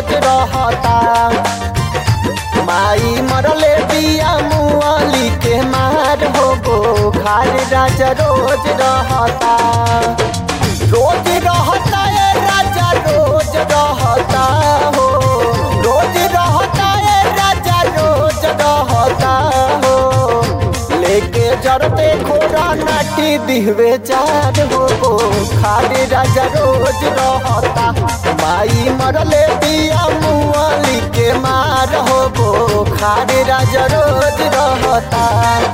रोज रहता माई मरले बिया मुआली के मार हो गो खार राजा रोज रहता रोज रहता ए राजा रोज रहता हो रोज रहता ए राजा रोज रहता हो लेके जरते खोरा नाटी दिहवे चार हो गो खाली राजा रोज रहता माई मरले बिया मुआली के मार हो गो खाली राजा रोज रहता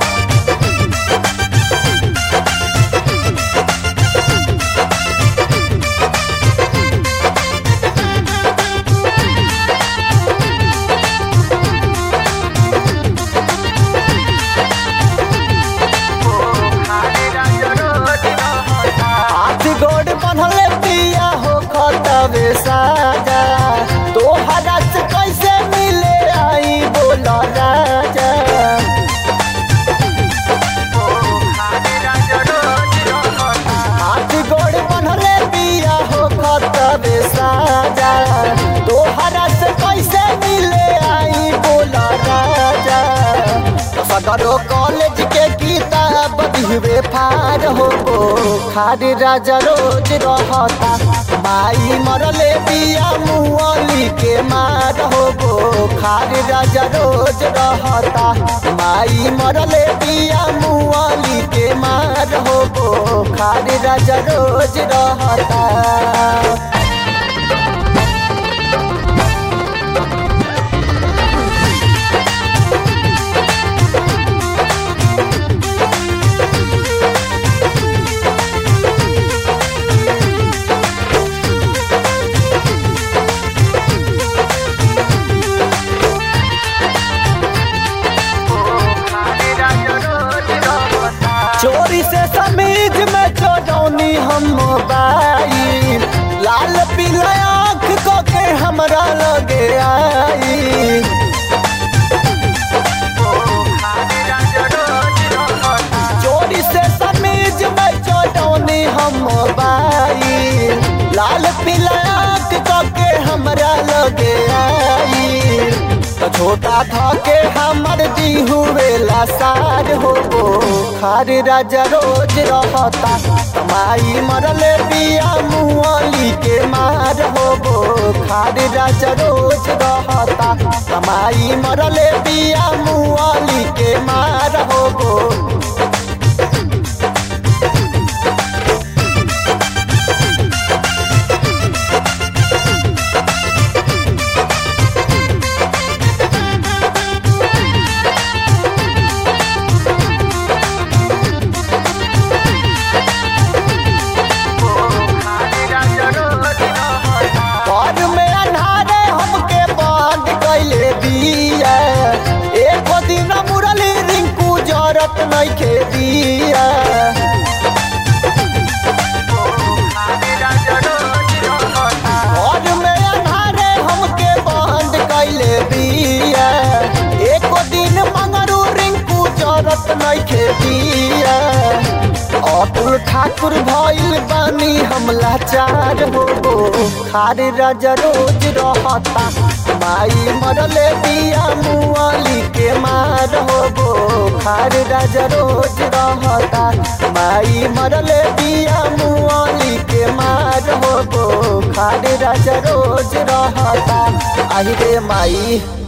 हाथ गोड़ बनले पिया हो खतबे साजा तोहरा से कैसे मिले आई बोल राजा हाथ गोड़ बनले पिया हो खतबे साजा तोहरा से कैसे मिले आई बोल राजा सदरो कॉलेज के किताब दिहवे फार हो गो खाद राजा रोज रहता माई मरले बिया मुअली के मार हो गो खाद राजा रोज रहता माई मरले बिया मुअली के मार हो गो खाद राजा रोज रहता चोरी से समीज में चोरौनी हम मोबाइल लाल पीला आँख को के हमरा लगे आई चोरी से समीज में चोरौनी हम मोबाइल लाल पीला आँख को के हमरा लगे आई तो छोटा था के हमर दी हुए लासार हो गो खार राजा रोज रहता माई मरले बिया मुआली के मार हो गो खार राजा रोज रहता माई मरले बिया मुआली के मार हो गो घर में अन्हारे हमके बंद कैले दिया एको दिन मुरली रिंकू जरत नइखे दिया घर में अन्हारे हमके बंद कैले दिया एको दिन मंगरू रिंकू जरत नइखे दिया अतुल ठाकुर भइल बानी हम लाचार हो गो खार राजा रोज रहता माई मरले बिया मुआली के मार हो गो खार राजा रोज रहता माई मरले बिया मुआली के मार हो गो खार राजा रोज रहता आई रे माई